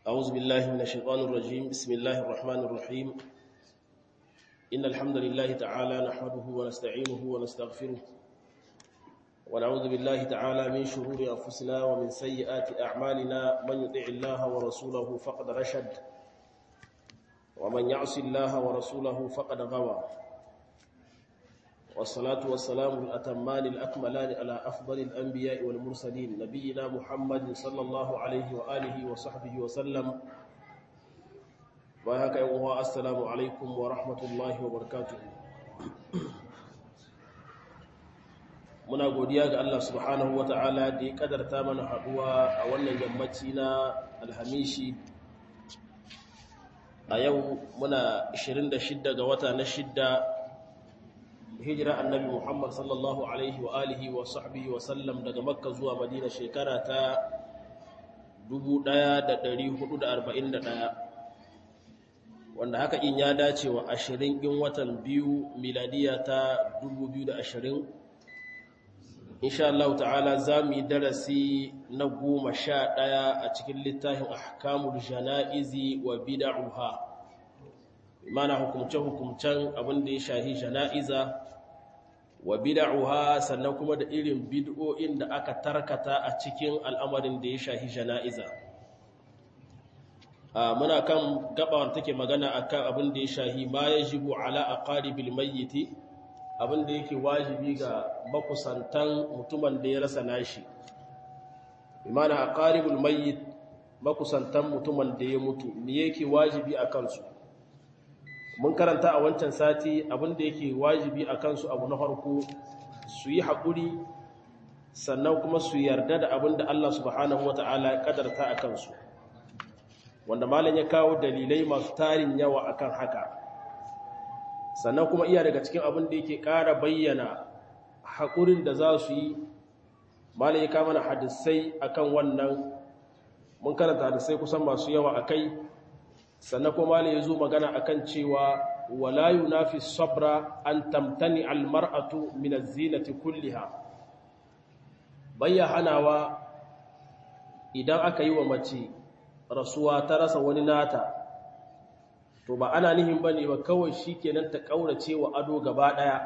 أعوذ بالله من الشيطان الرجيم بسم الله الرحمن الرحيم إن الحمد لله تعالى نحمده ونستعينه ونستغفره ونعوذ بالله تعالى من شرور أنفسنا ومن سيئات أعمالنا من يطع الله ورسوله فقد رشد ومن يعص الله ورسوله فقد غوى والصلاة والسلام الأتمان الأكملان على أفضل الأنبياء والمرسلين نبينا محمد صلى الله عليه وآله وصحبه وسلم وهكا يوم السلام عليكم ورحمة الله وبركاته muna godiya ga Allah subhanahu wata'ala da ya kadarta mana haduwa a wannan yammaci na alhamishi a yau muna 26 ga wata na shidda hijira annabi Muhammad sallallahu alaihi wa alihi wa sahbihi wa sallam daga makka zuwa madina shekara ta 1441 wanda haka in ya dace wa 20 in watan biyu miladiya ta 2020 insha Allah ta'ala za mu yi darasi na goma sha ɗaya a cikin littafin ahkamul jana'izi wa bida'uha mana hukumce-hukumcen abin da ya shahi jana'iza wa bida'uha sannan kuma da irin bid'o'in da aka tarkata a cikin al'amarin da ya shahi jana'iza muna kan gabawar take magana akan abin da ya shahi ma yajibu ala aqaribil mayyiti abin da yake wajibi ga makusantan mutumin da ya rasa nashi imana a ƙaribul mayyit makusantan mutumin da ya mutu me yake wajibi a kansu mun karanta a wancan sati abin da yake wajibi a kansu abu na farko su yi haƙuri sannan kuma su yarda da abin da Allah subhanahu wata'ala ya ƙadarta a kansu wanda malam ya kawo dalilai masu tarin yawa akan haka sannan kuma iya daga cikin abin da yake ƙara bayyana haƙurin da za su yi malai ya kama na hadisai akan wannan mun karanta hadisai kusan masu yawa a kai sannan kuma malai ya zo magana akan cewa wala yunafi sabra an tamtani almar'atu min az-zinati kulliha bayya hanawa idan aka yi wa mace rasuwa ta rasa wani nata to ba ana nihin bane ba kawai shikenan ta kaurace wa ado gaba daya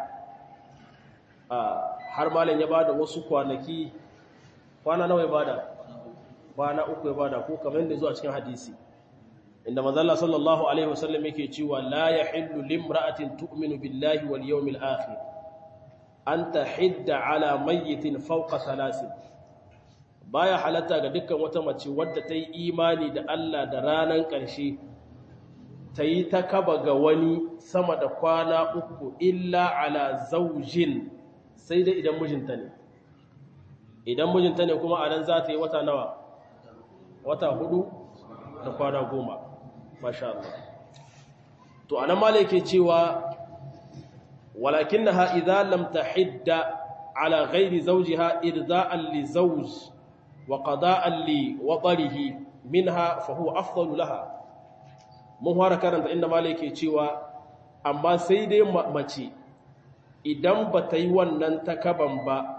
har malam ya bada wasu kwanaki kwana nawa ya bada kwana uku ya bada ko kamar yadda zuwa cikin hadisi inda manzo Allah sallallahu alaihi wasallam yake cewa la yahillu limra'atin tu'minu billahi wal yawmil akhir an tahidda ala mayyitin fawqa thalasin baya halatta ga dukkan wata mace wadda ta yi imani da Allah da ranan ƙarshe ta yi ta kaba ga wani sama da kwana uku illa ala zaujin sai dai idan mijinta ne idan mijinta ne kuma a nan za ta yi wata nawa wata hudu da kwana goma masha Allah to anan malai ke cewa walakin na ha'iza lam ta hidda ala ghairi zaujiha irza'an li zauj wa qada'an li waɗarihi minha fa huwa afdalu laha mun fara karanta inda malai ke cewa amma sai dai mace idan ba ta yi wannan takaban ba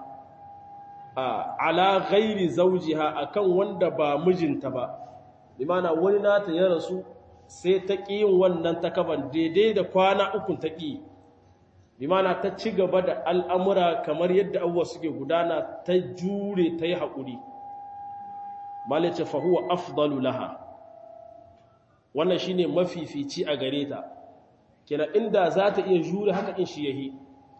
a ala ghairi zaujiha akan wanda ba mijinta ba limana wani nata ya rasu sai ta ƙi yin wannan takaban daidai da kwana ukun ta ƙi limana ta ci gaba da al'amura kamar yadda abuwa suke gudana ta jure ta yi haƙuri malai ce fahuwa afdalu laha wannan shine mafifici a gare ta kina inda za ta iya jure haka in shi yahi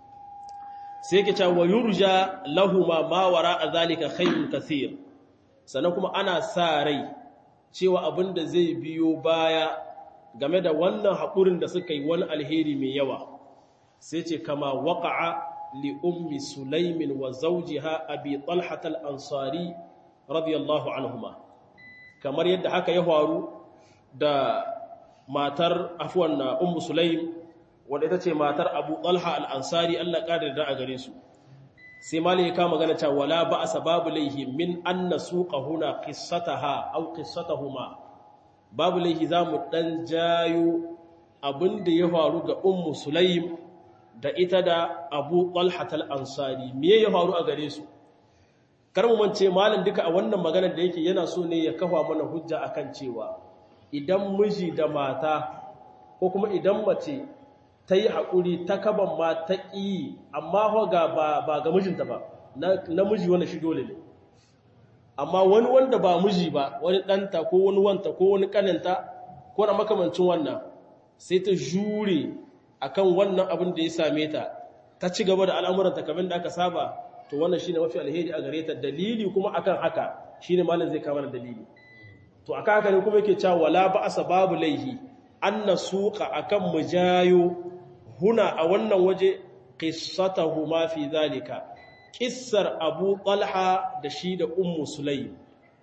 sai ke cewa yurja lahuma ma wara zalika khayrun kathir sannan kuma ana sa rai cewa abinda zai biyo baya game da wannan haƙurin da suka yi wani alheri mai yawa sai ce kama waqa'a li ummi sulaimin wa zawjiha abi talhat al-ansari radiyallahu anhuma kamar yadda haka ya faru da matar afuwan na ummu sulaim wadda ita ce matar abu talha al'ansari allah ƙadar da a gare su sai mali ya kama gana cewa wala ba a sababu laihi min an na suƙa huna ƙisata ha au ƙisata huma babu laihi za mu ɗan jayo abin da ya faru ga ummu sulaim da ita da abu talha al'ansari me ya faru a gare su kar mu mance malam duka a wannan maganar da yake yana so ne ya kafa mana hujja akan cewa idan miji da mata ko kuma idan mace ta yi haƙuri ta kaban ma ta ƙi amma ga ba ga mijinta ba na miji wanda shi dole ne amma wani wanda ba miji ba wani ɗanta ko wani wanta ko wani ƙaninta ko na makamancin wannan sai ta jure akan wannan abin da ya same ta ta ci gaba da al'amuranta kamar da aka saba to wannan shine mafi alheri a gare ta dalili kuma akan haka shine malam zai kama da dalili to akan haka ne kuma yake cewa wala ba'asa babu laihi anna suqa akan mujayo huna a wannan waje qissatahu ma fi zalika kissar Abu Talha da shi da Ummu Sulaym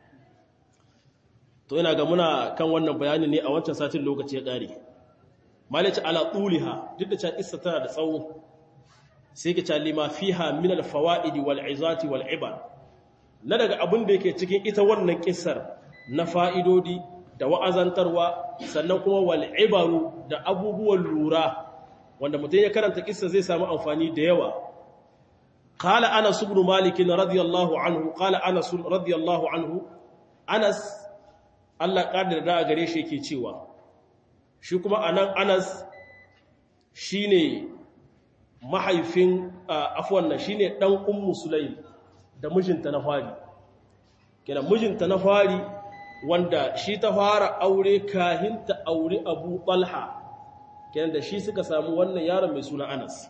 to ina ga muna kan wannan bayani ne a wancan satin lokaci ya kare malaci ala tuliha duk da cewa kissa tana da tsawo sai ka ce lima fiha min al fawaid wal izati wal ibar na daga abin da yake cikin ita wannan kissar na fa'idodi da wa'azantarwa sannan kuma wal ibaru da abubuwan lura wanda mutum ya karanta kissa zai samu amfani da yawa qala anas ibn malik radiyallahu anhu qala anas radiyallahu anhu anas Allah kaddara da gare shi yake cewa shi kuma anan anas shine mahaifin afwan nan shine dan ummu sulaim da mijinta na fari kenan mijinta na fari wanda shi ta fara aure kahin ta aure abu talha kenan da shi suka samu wannan yaron mai suna anas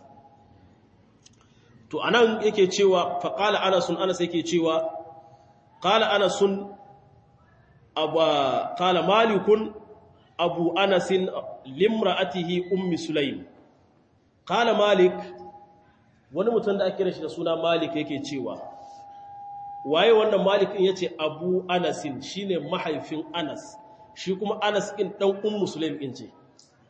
to anan yake cewa faqala anasun anas yake cewa qala anasun aba qala malikun abu anasin limra'atihi ummi sulaim qala malik wani mutum da ake kira shi da suna malik yake cewa waye wannan malik din yace abu anasin shine mahaifin anas shi kuma anas din dan ummu sulaim din ce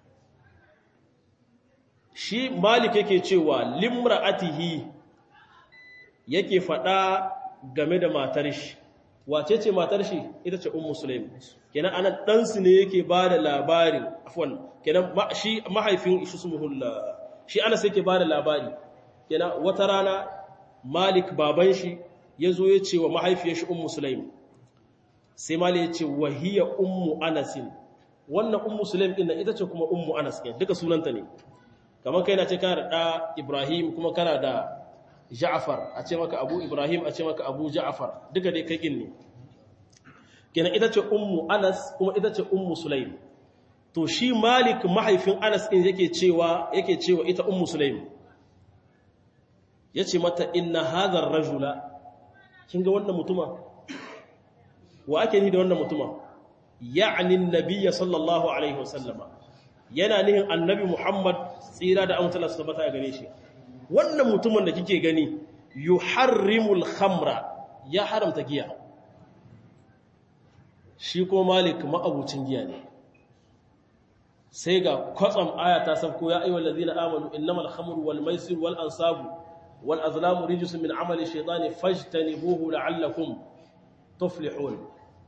shi malik yake cewa limra'atihi yake fada game da matar shi wace ce matar shi ita ce ummu sulaim kenan anan dan su ne yake bada labarin afwan kenan shi mahaifin shi sumuhullah shi anas yake bada labari kenan wata rana malik baban shi ya zo ya ce wa mahaifiyar shi ummu sulaim sai mali ya ce wahiya ummu anasin wannan ummu sulaim ɗin ita ce kuma ummu anas ɗin duka sunanta ne kamar kai na ce kana da ɗa ibrahim kuma kana da ja'afar a ce maka abu ibrahim a ce maka abu ja'afar duka dai kai ne kenan ita ce ummu anas kuma ita ce ummu sulaim to shi malik mahaifin anas ɗin yake cewa yake cewa ita ummu sulaim ya ce mata inna hadhar rajula kin ga wannan mutuma wa ake ni da wannan mutuma ya'ni annabiyya sallallahu alaihi wasallama yana nihin annabi muhammad tsira da amsala su tabbata gare shi wannan mutumin da kike gani yuharrimul khamra ya haramta giya shi ko malik ma'abucin giya ne sai ga kwatsam aya ta sabko ya ayyuhal ladina amanu innamal khamru wal maisir wal ansabu wal azlamu rijsun min amali shaytani fajtanibuhu la'allakum tuflihun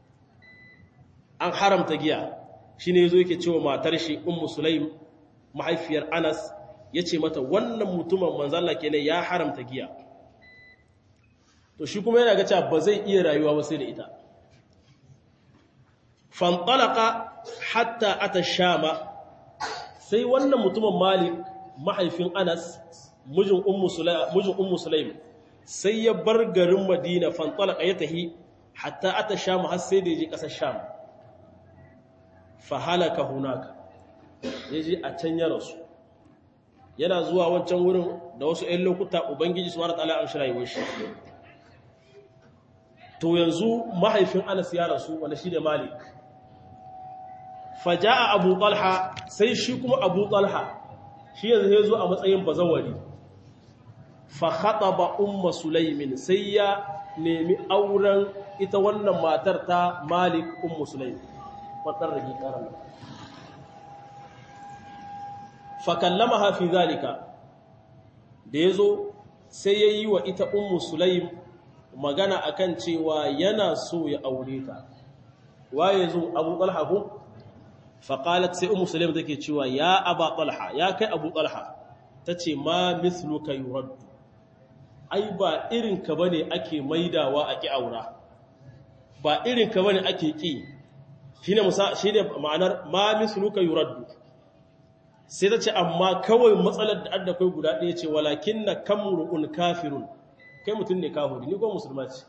an haramta giya shine yazo yake cewa matar shi ummu sulaim mahaifiyar anas yace mata wannan mutumin manzo Allah kenan ya haramta giya to shi kuma yana ga cewa ba zai iya rayuwa ba sai da ita fantalaka hatta ata shama sai wannan mutumin malik mahaifin anas mijin ummu sulaim sai ya bar garin madina fantalaka ya tahi hatta ata shama har sai da ya je ƙasar sham fahalaka hunaka ya je a can ya rasu yana zuwa wancan wurin da wasu 'yan lokuta ubangiji su mara ta'ala an shirayewar shi to yanzu mahaifin anas ya rasu wanda shi ne malik faja'a abu talha sai shi kuma abu talha shi yanzu ya zo a matsayin bazawari fa khataba umma sulaimin sai ya nemi auren ita wannan matar ta malik ummu sulaim wadar rage karan fa kallamaha fi zalika da yazo sai yayi wa ita ummu sulaim magana akan cewa yana so ya aure ta waye zo abu talha ko faƙalat sai umu salim take cewa ya aba talha ya kai abu talha ta ce ma misluka yuraddu ai ba irinka ba ne ake maidawa a ƙi aura ba irinka ba ne ake ƙi shine musa shine ma'anar ma misluka yuraddu sai ta ce amma kawai matsalar da adda kai guda ɗaya ce walakinna kamru'un kafirun kai mutum ne kafiri ni ko musulma ce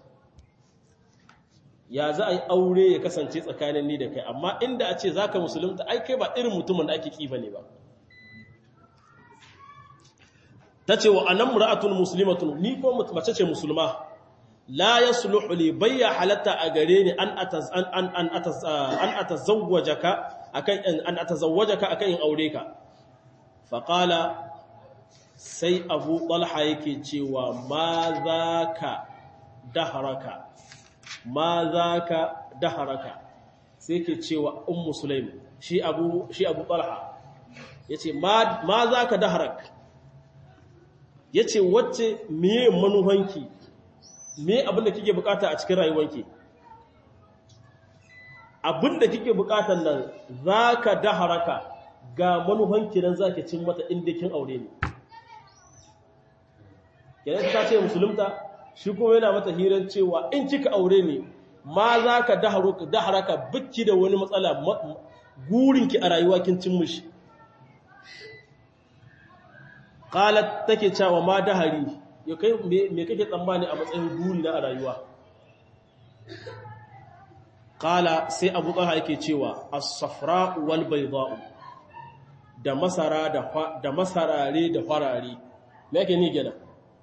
ya za a yi aure ya kasance tsakanin ni da kai amma inda a ce zaka musulunta ai kai ba irin mutumin da ake kifa ne ba ta ce wa anan mura'atun muslimatun ni ko mace ce musulma la yasluhu li bayya halatta a gare ni an ataz an an an ataz an atazawwajaka akan an atazawwajaka akan in aure ka fa qala sai abu talha yake cewa ma zaka daharaka ma zaka daharaka sai yake cewa ummu sulaim shi abu shi abu talha yace ma ma zaka daharaka ya ce wacce miye manuhanki me abinda kike bukata a cikin rayuwanki abinda kike bukatan nan za ka daharaka ga manuhanki nan za ki cin mata inda kin aure ne kenan ta ce musulunta shi kuma yana mata hirar cewa in kika aure ne ma za ka daharaka biki da wani matsala gurinki a rayuwa kin cin mushi qalat take cewa ma dahari ya kai me kake tsammani a matsayin buri na a rayuwa qala sai abu talha yake cewa as-safra wal bayda da masara da da masarare da farare me yake ni gina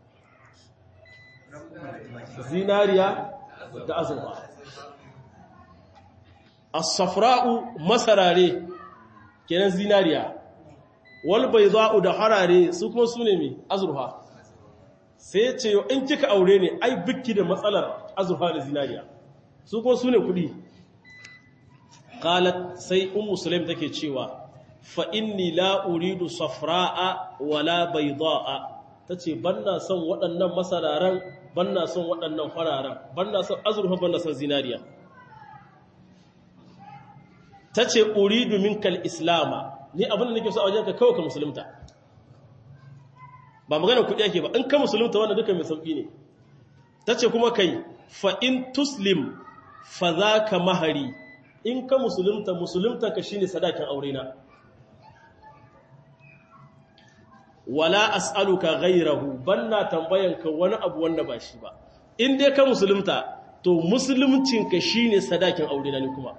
zinariya da azurfa as-safra masarare kenan zinariya wal bayda'u da harare su kuma su ne mai azurfa sai ce in kika aure ne ai bikki da matsalar azurfa da zinariya su kuma su ne kudi qalat sai ummu sulaim take cewa fa inni la uridu safra'a wala bayda'a tace banna son waɗannan masararan banna son waɗannan fararen banna son azurfa banna son zinariya tace uridu minkal islama ni abin da nake so a wajenka kawai ka musulunta ba magana kuɗi ake ba in ka musulunta wanda duka mai sauƙi ne ta ce kuma kai fa in tuslim fa za ka mahari in ka musulunta musulunta ka shine sadakin aure na wala as'aluka ghayrahu banna tambayanka wani abu wanda ba shi ba in dai ka musulunta to musuluncinka shine sadakin aure na ni kuma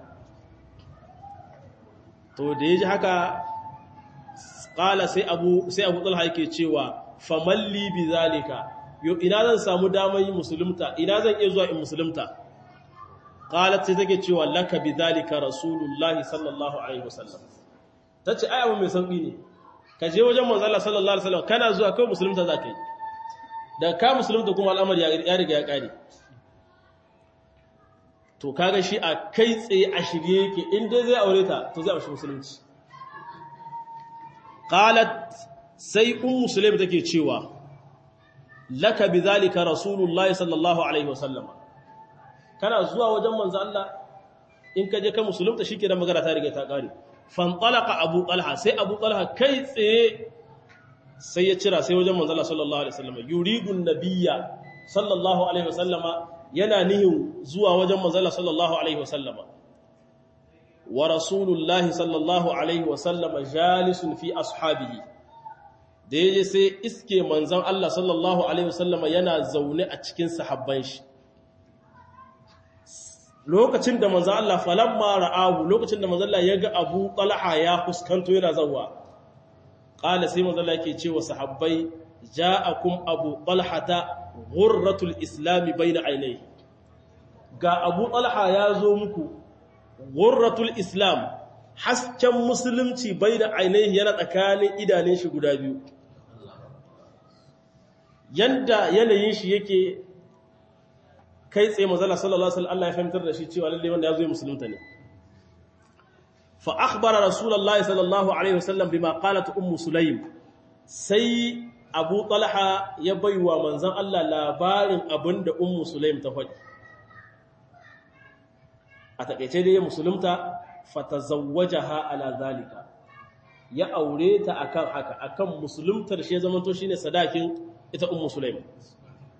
to da ya ji haka ƙala sai abu sai abu talha yake cewa famalli bi zalika yo ina zan samu damar yi musulunta ina zan iya zuwa in musulunta qalat sai take cewa laka bi zalika rasulullahi sallallahu alaihi wasallam tace ai abu mai sauki ne ka je wajen manzo Allah sallallahu alaihi wasallam kana zuwa kai musulunta zakai da ka musulunta kuma al'amari ya riga ya kare to kaga shi a kai tsaye a shirye yake in dai zai aure ta to zai amshi musulunci qalat sai ummu sulaim take cewa laka bidhalika rasulullahi sallallahu alaihi wasallam kana zuwa wajen manzo Allah in ka je ka musulunta shike da magana ta riga ta kare fantalaqa abu talha sai abu talha kai tsaye sai ya cira sai wajen manzo Allah sallallahu alaihi wasallam yuridu nabiyya sallallahu alaihi wasallama yana nihin zuwa wajen manzala sallallahu alaihi wasallama wa rasulullahi sallallahu alaihi wasallama jalisun fi ashabihi da yaje sai iske manzon Allah sallallahu alaihi wasallama yana zaune a cikin sahabban shi lokacin da manzon Allah falamma ra'ahu lokacin da manzon Allah ya ga Abu Talha ya fuskanto yana zawwa qala sai manzon Allah yake cewa sahabbai ja'akum Abu Talhata ghurratul islami baina ainihi ga Abu Talha ya zo muku ghurratul islam hasken musulunci baina ainihi yana tsakanin idanun shi guda biyu yanda yanayin shi yake kai tsaye manzala sallallahu alaihi wasallam Allah ya fahimtar da shi cewa lalle wanda ya zo musulunta ne fa akhbara rasulullahi sallallahu alaihi wasallam bima qalat ummu sulaim sai abu talha ya baiwa manzan Allah labarin abinda ummu sulaim ta faɗi a takeice dai musulunta fatazawwajaha ala zalika ya aure ta akan haka akan musuluntar shi ya zamanto shine sadakin ita ummu sulaim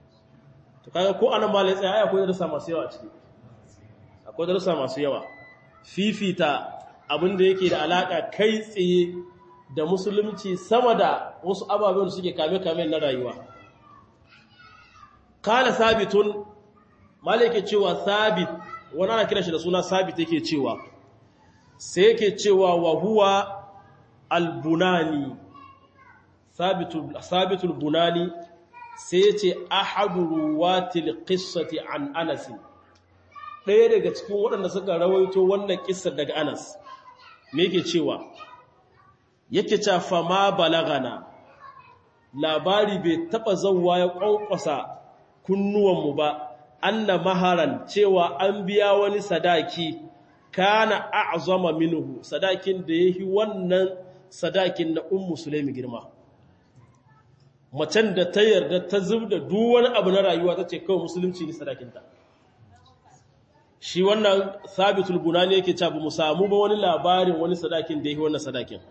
to kaga ko anan malai tsaya akwai darussa masu yawa ciki akwai darussa masu yawa fifita abin da yake da alaka kai tsaye da musulunci sama da wasu ababen da suke kame-kame na rayuwa kala sabitun malike cewa sabit wani ana kira shi da suna sabit yake cewa sai yake cewa wa huwa albunani sabitul bunani sai ya ce ahadu ruwatil qissati an anas ɗaya daga cikin waɗanda suka rawaito wannan kissar daga anas me yake cewa yake cewa fama balagana labari bai taba zawwa ya ƙwanƙwasa kunnuwanmu ba anna maharan cewa an biya wani sadaki kana a'zama minhu sadakin da yahi wannan sadakin na ummu sulaimi girma macen da ta yarda ta zubda duk wani abu na rayuwa tace kawai musulunci ne sadakinta shi wannan sabitul bunani yake cewa ba mu samu ba wani labarin wani sadakin da yahi wannan sadakin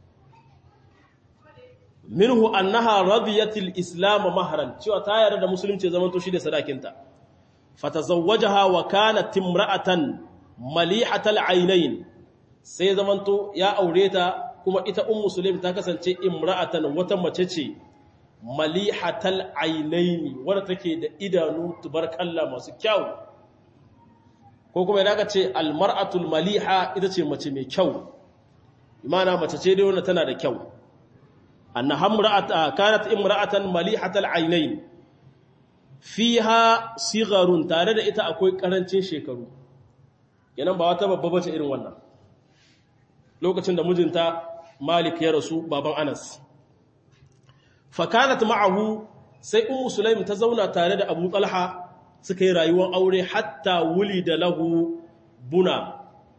minhu annaha radiyatil islam mahran cewa ta yarda da musulunci zaman to shi da sadakinta fatazawwajaha wa kanat imra'atan malihatal aynayn sai zaman to ya aure ta kuma ita ummu sulaim ta kasance imra'atan wata mace ce malihatal aynayn wanda take da idanu tubarkalla masu kyau ko kuma idan ka ce almar'atul maliha ita ce mace mai kyau imana mace ce dai wanda tana da kyau أنها امرأة كانت امرأة مليحة العينين فيها صغر تare da ita akwai karancin shekaru yanan ba wata babba bace irin wannan lokacin da mijinta Malik ya rasu baban Anas fa kanat ma'ahu sai ummu Sulaim ta zauna tare da Abu Talha suka yi rayuwar aure hatta wulida lahu buna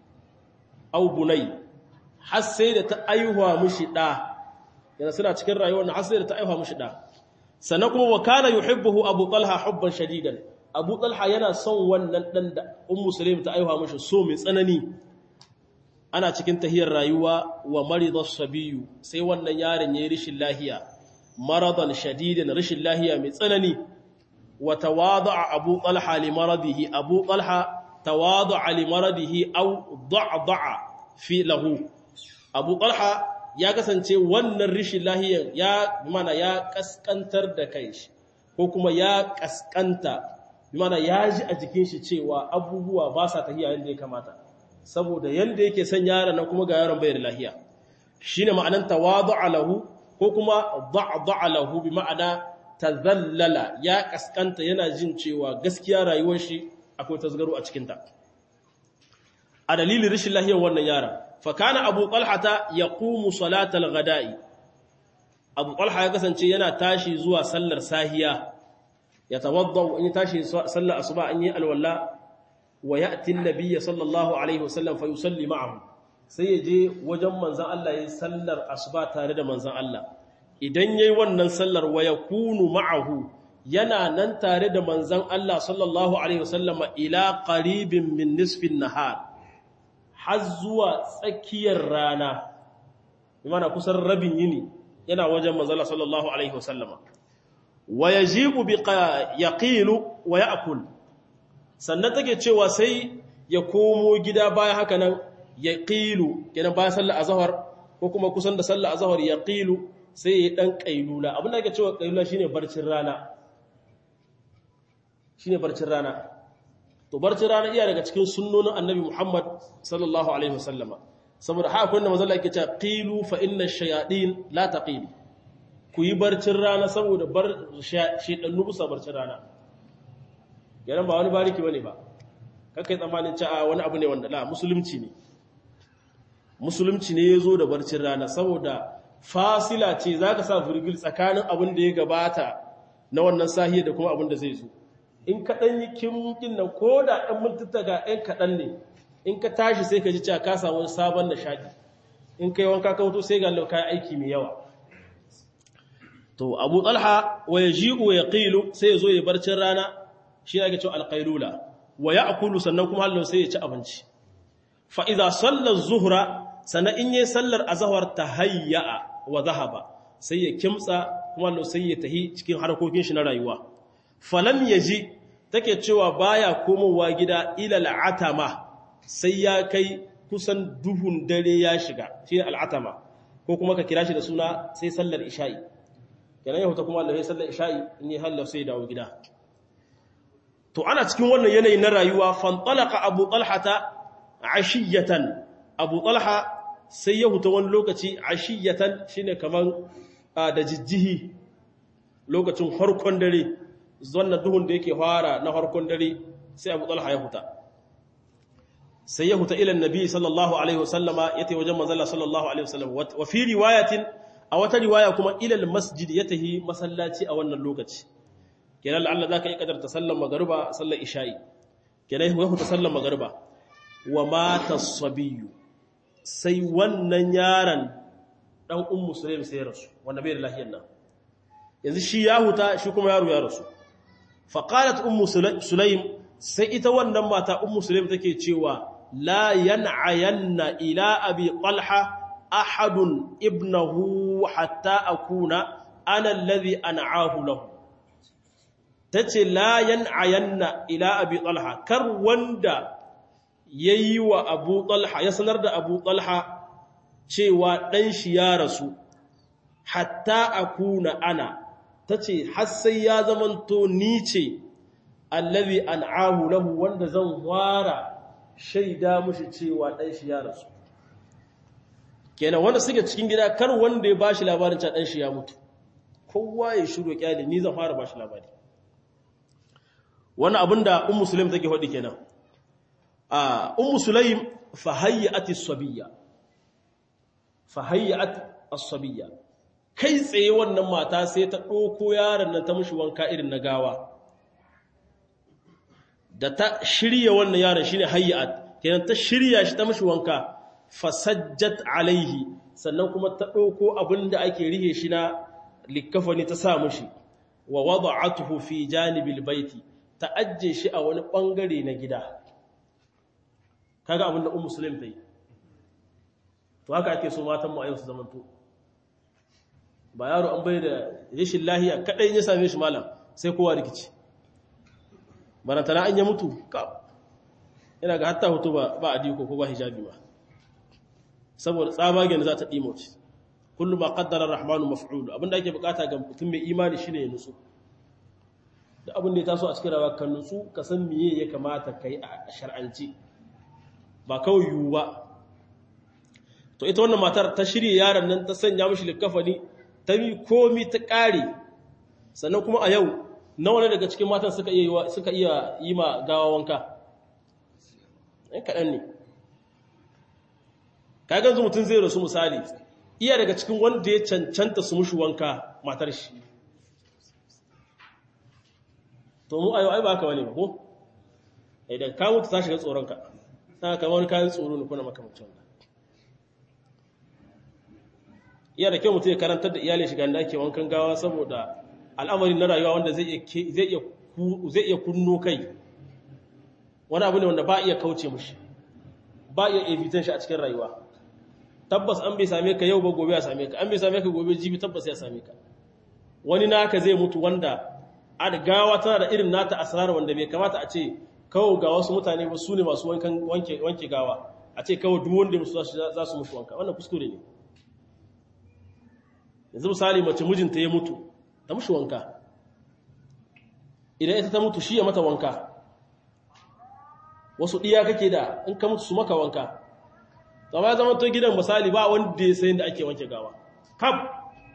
au bunai har sai da ta aihuwa mishi da yana suna cikin rayuwar na hasiri ta aifa mushi da sannan kuma wa kana yuhibbuhu abu talha hubban shadidan abu talha yana son wannan dan da ummu sulaim ta aifa mushi so mai tsanani ana cikin tahiyar rayuwa wa marida sabiyu sai wannan yaron yayi rishin lahiya maradan shadidan rishin lahiya mai tsanani wa tawada'a abu talha li maradihi abu talha tawada'a li maradihi aw da'da'a fi lahu abu talha ya kasance wannan rishin lahiyar ya mana ya kaskantar da kai shi ko kuma ya kaskanta mana ya ji a jikin shi cewa abubuwa ba sa tafiya yadda ya kamata saboda yadda yake son yaron nan kuma ga yaron bai da lahiya shine ma'anan tawadu'a lahu ko kuma da'da'a lahu bi ma'ana tazallala ya kaskanta yana jin cewa gaskiya rayuwar shi akwai tasgaro a cikin ta a dalilin rishin lahiyar wannan yaron fakana abu talhata ya ƙumu salatal gada'i abu talha ya kasance yana tashi zuwa sallar sahiya ya tawadda in yi tashi sallar asuba an yi alwala wa ya atin nabiya sallallahu alaihi wasallam fa yusalli ma'ahu sai ya je wajen manzan Allah ya yi sallar asuba tare da manzan Allah idan yayi wannan sallar wa yakunu ma'ahu yana nan tare da manzan Allah sallallahu alaihi wasallam ila qaribin min nisfin nahar har zuwa tsakiyar rana imana kusan rabin yini yana wajen manzala sallallahu alaihi wasallama wa yajibu bi yaqilu wa ya'kul sannan take cewa sai ya komo gida baya haka nan yaqilu kenan bayan sallar azhar ko kuma kusan da sallar azhar yaqilu sai ya dan kailula abin da ake cewa kailula shine barcin rana shine barcin rana to barcin rana iya daga cikin sunnonin annabi Muhammad sallallahu alaihi wasallama saboda haka kun da manzo Allah yake cewa qilu fa inna ash-shayatin la taqil ku yi barcin rana saboda bar shedannu busa barcin rana yaran ba wani bariki bane ba kakai tsammanin cewa wani abu ne wanda la musulunci ne musulunci ne yazo da barcin rana saboda fasila ce zaka sa virgil tsakanin abin da ya gabata na wannan sahiya da kuma abin da zai zo in kaɗan yi kimkin nan ko da ɗan mintuta ga ɗan kaɗan ne in ka tashi sai ka ji cewa ka samu sabon nishaɗi in ka yi wanka ka mutu sai ga lauka aiki mai yawa to abu talha wa ya ji'u ya ƙilu sai ya zo ya barcin rana shi ake cewa alƙailula wa ya akulu sannan kuma hallo sai ya ci abinci fa'iza sallar zuhura sannan in yi sallar azahar ta hayya'a wa zahaba sai ya kimtsa kuma hallo sai ya tahi cikin harkokin shi na rayuwa falam ya ji take cewa baya komowa gida ila al'atama sai ya kai kusan duhun dare ya shiga shi al'atama ko kuma ka kira shi da suna sai sallar isha'i kenan ya huta kuma Allah sai sallar isha'i in yi hallar sai dawo gida to ana cikin wannan yanayi na rayuwa fantalaka abu talhata ashiyatan abu talha sai ya huta wani lokaci ashiyatan shine kaman da jijjihi lokacin harkon dare wannan duhun da yake fara na harkon dare sai abu talha ya huta sai ya huta ilan nabi sallallahu alaihi wasallama ya tai wajen manzala sallallahu alaihi wasallam wa fi riwayatin a wata riwaya kuma ilal masjid ya tahi masallaci a wannan lokaci kenan la'alla zaka yi kadar ta sallar magruba sallar isha'i kenan ya huta sallar magruba wa mata as-sabiyyu sai wannan yaron dan ummu sulaim sai rasu wanda bai da lafiyar nan yanzu shi ya huta shi kuma yaro ya rasu fa qalat ummu sulaim sai ita wannan mata ummu sulaim take cewa la yan'ayanna ila abi talha ahadun ibnahu hatta akuna ana alladhi an'ahu lahu tace la yan'ayanna ila abi talha kar wanda yayi wa abu talha ya sanar da abu talha cewa dan shi ya rasu hatta akuna ana tace har sai ya zamanto ni ce allazi an'ahu lahu wanda zan wara shaida mushi cewa dan shi ya rasu kenan wanda suke cikin gida kar wanda ya bashi labarin cewa dan shi ya mutu kowa ya shiru kyale ni zan fara bashi labari wannan abinda ummu sulaim take faɗi kenan a ummu sulaim fa hayyat as-sabiyya fa hayyat as-sabiyya kai tsaye wannan mata sai ta ɗauko yaron nan ta mushi wanka irin na gawa da ta shirya wannan yaron shine hayyat kenan ta shirya shi ta mushi wanka fasajjat alaihi sannan kuma ta ɗauko abinda ake rihe shi na likafani ta sa mushi wa wada'atuhu fi janibil baiti ta ajje shi a wani bangare na gida kaga abinda ummu muslim ta yi to haka ake so matan mu a yau su zamanto ba yaro an bai da rashin lahiya kadai ya same shi malam sai kowa rikici barantana an ya mutu ka ina ga hatta hoto ba ba adiko ko ba hijabi ba saboda tsabagen da za ta dimoci kullu ma qaddara rahmanu maf'ul abinda ake bukata ga mutum mai imani shine ya nutsu da abin da ya taso a cikin rawa kan nutsu ka san miye ya kamata kai a shar'anci ba kawai yiwu ba to ita wannan matar ta shirye yaron nan ta sanya mishi likafani ta mi komi ta ƙare sannan kuma a yau nawa ne daga cikin matan suka iya suka iya yi ma gawa wanka ɗan kaɗan ne kagan zu mutum zai rasu misali iya daga cikin wanda ya cancanta su mushi wanka matar shi to mu ayo ai ba haka wani ba ko idan ka mutu ta shiga tsoronka ta kama wani kayan tsoro ne kuna makamacin wannan iya da kyau mutum ya karantar da iyalin shiga da ake wankan gawa saboda al'amari na rayuwa wanda zai iya kunno kai wani abu ne wanda ba iya kauce mushi ba iya evitan shi a cikin rayuwa tabbas an bai same ka yau ba gobe ya same ka an bai same ka gobe jibi tabbas ya same ka wani naka zai mutu wanda a gawa tana da irin nata asrar wanda bai kamata a ce kawo ga wasu mutane ba su ne masu wanke gawa a ce kawo duk wanda musu za su mutu wanka wannan kuskure ne yanzu misali mace mijinta ya mutu ta mushi wanka idan ita ta mutu shi ya mata wanka wasu ɗiya kake da in ka mutu su maka wanka zama ya zama to gidan misali ba wanda ya sayin da ake wanke gawa kam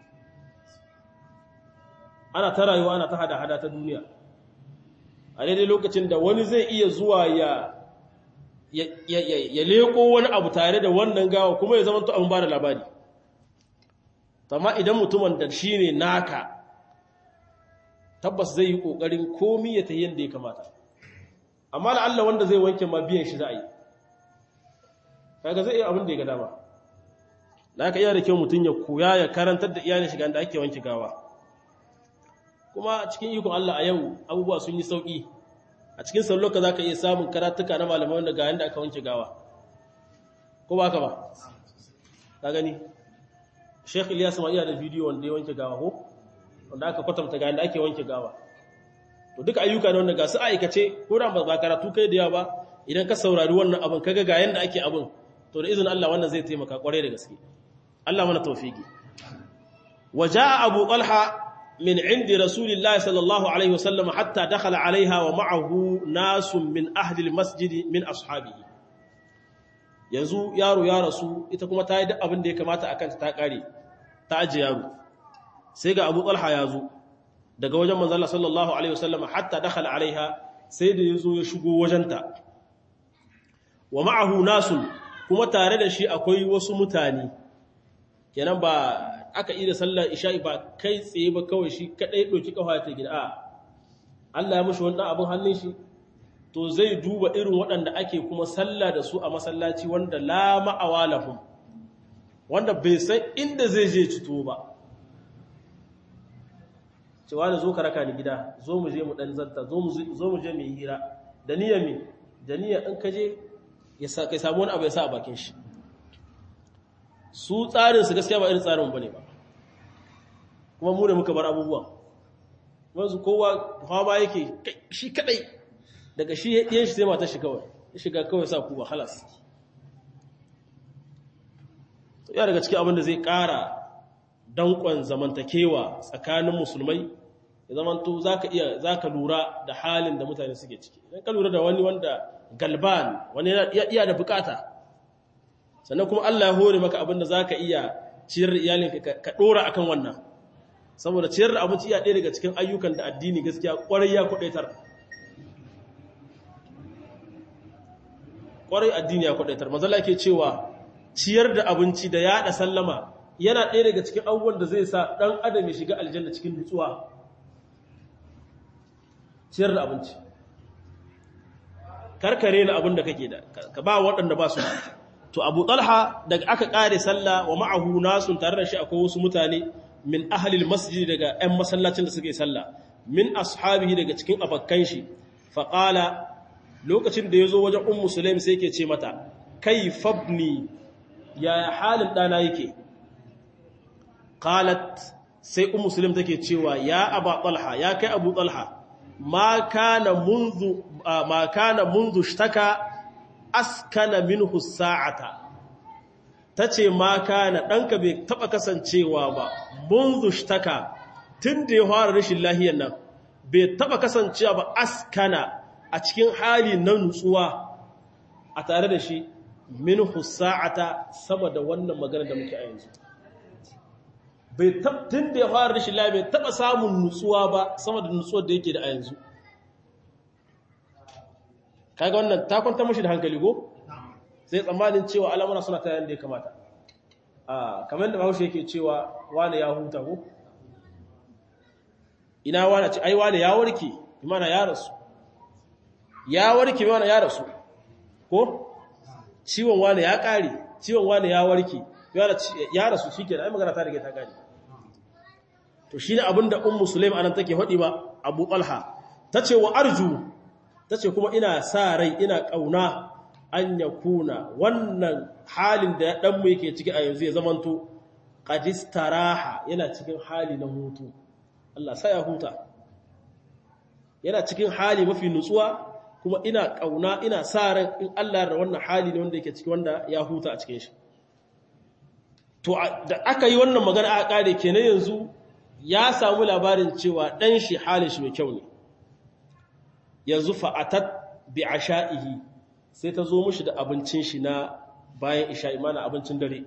ana ta rayuwa ana ta hada-hada ta duniya a daidai lokacin da wani zai iya zuwa ya ya leko wani abu tare da wannan gawa kuma ya zama to abin ba da labari amma idan mutumin da shi ne naka tabbas zai yi ƙoƙarin komi ya ta yadda ya kamata amma la'alla wanda zai wanke ma biyan shi za a yi kaga zai iya abin da ya ga dama da aka iya da kyau mutum ya koya ya karantar da iyalin shiga da ake wanke gawa kuma cikin ikon Allah a yau abubuwa sun yi sauƙi a cikin salloka za ka iya samun karatuka na malamai wanda ga yadda aka wanke gawa ko ba ka ba ka gani Sheikh Ilyas ma iya da bidiyo wanda ya wanke gawa ko wanda aka kwatanta ga yadda ake wanke gawa to duka ayyuka ne wanda ga su aikace ko da ba karatu kai da yawa ba idan ka saurari wannan abin kaga ga yanda ake abin to da izinin Allah wannan zai taimaka kwarai da gaske Allah mana tawfiki waja abu talha min indi rasulillahi sallallahu alaihi wasallam hatta dakhala alaiha wa ma'ahu nasun min ahli almasjid min ashabihi yanzu yaro ya rasu ita kuma ta yi duk abin da ya kamata akan ta kare ta aje yaro sai ga abu talha ya zo daga wajen manzala sallallahu alaihi wasallam hatta dakhala alaiha sai da yazo ya shigo wajenta wa ma'ahu nasun kuma tare da shi akwai wasu mutane kenan ba aka yi da sallar isha'i ba kai tsaye ba kawai shi kadai doki kafa ta gida a Allah ya mushi wannan abin hannun shi to zai duba irin waɗanda ake kuma sallah da su a masallaci wanda la ma'awalahum wanda bai san inda zai je cito ba cewa da zo ka raka ni gida zo mu je mu dan zanta zo mu je mu yi hira da niyya me da niyya in ka je ya samu wani abu ya sa a bakin shi su tsarin su gaskiya ba irin tsarin bane ba kuma mu ne muka bar abubuwan wanzu kowa hawa yake shi kadai daga shi yan shi sai mata shi kawai ya shiga kawai sa ku ba halas ya daga cikin abin da zai kara dankon zamantakewa tsakanin musulmai ya zamanto zaka iya zaka lura da halin da mutane suke ciki idan ka lura da wani wanda galban wani ya iya da bukata sannan kuma Allah ya hore maka abin da zaka iya ciyar da iyalinka ka dora akan wannan saboda ciyar da abinci iya ɗaya daga cikin ayyukan da addini gaskiya kwarai ya kudaitar kwarai addini ya kudaitar mazalla ke cewa ciyar da abinci da yada sallama yana ɗaya daga cikin abubuwan da zai sa ɗan adam ya shiga aljanna cikin nutsuwa ciyar da abinci karkare na abin da kake da ka ba waɗanda ba su to abu talha daga aka ƙare sallah wa ma'ahu nasun tare da shi akwai wasu mutane min ahalil masjid daga 'yan masallacin da suke sallah min ashabihi daga cikin abakkan shi faƙala lokacin da ya zo wajen ummu sulaim sai ke ce mata kai fabni yaya halin ɗana yake qalat sai ummu sulaim take cewa ya aba talha ya kai abu talha ma kana munzu ma kana munzu shtaka askana minhu sa'ata tace ma kana danka bai taba kasancewa ba munzu shtaka tunda ya fara rashin lahiyar nan bai taba kasancewa ba askana a cikin hali na nutsuwa a tare da shi minhu sa'ata sama da wannan magana da muke a yanzu bai tun da ya fara rashin lafiya bai taba samun nutsuwa ba sama da nutsuwar da yake da a yanzu kaga wannan ta kwanta mashi da hankali go sai tsammanin cewa al'amura suna ta yanda ya kamata a kamar da bahaushe yake cewa wane ya huta ko ina wane ce ai wane ya warke imana ya rasu ya warke imana ya rasu ko ciwon wane ya kare ciwon wane ya warke ya rasu shi ke da ai magana ta rage ta gani to shi ne abinda ummu sulaim anan take faɗi ba abu talha ta ce wa arju ta ce kuma ina sa rai ina ƙauna an ya kuna wannan halin da ɗanmu yake ciki a yanzu ya zamanto ƙadistaraha yana cikin hali na hutu Allah sa ya huta yana cikin hali mafi nutsuwa kuma ina ƙauna ina sa ran in Allah da wannan hali ne wanda yake ciki wanda ya huta a cikin shi to da aka yi wannan magana a ƙare kenan yanzu ya samu labarin cewa ɗan shi halin shi mai kyau ne yanzu fa'atat bi asha'ihi sai ta zo mushi da abincin shi na bayan isha'i mana abincin dare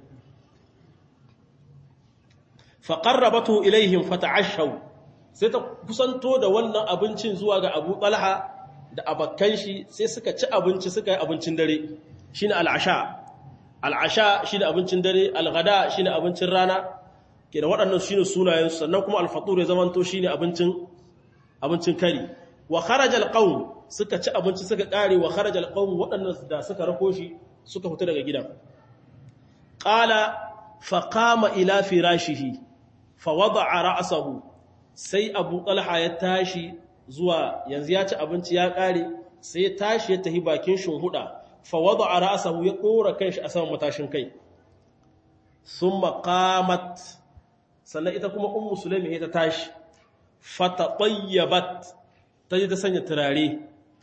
faƙarrabatu ilaihim fata'ashau sai ta kusanto da wannan abincin zuwa ga abu ɓalha da abakkan shi sai suka ci abinci suka yi abincin dare shi ne al'asha al'asha shi ne abincin dare al'ada shi ne abincin rana ke da waɗannan shi ne sunayensu sannan kuma alfatur ya zamanto shi ne abincin kari wa kharajal qawm suka ci abinci suka kare wa kharajal qawm waɗannan da suka rako shi suka fita daga gidan qala fa qama ila firashihi fa wada'a ra'sahu sai Abu Talha ya tashi zuwa yanzu ya ci abinci ya kare sai ya tashi ya tahi bakin shinhuda fa wada'a ra'sahu ya dora kanshi a saman matashin kai thumma qamat sannan ita kuma ummu sulaimi ta tashi fatatayyabat ta ji ta sanya turare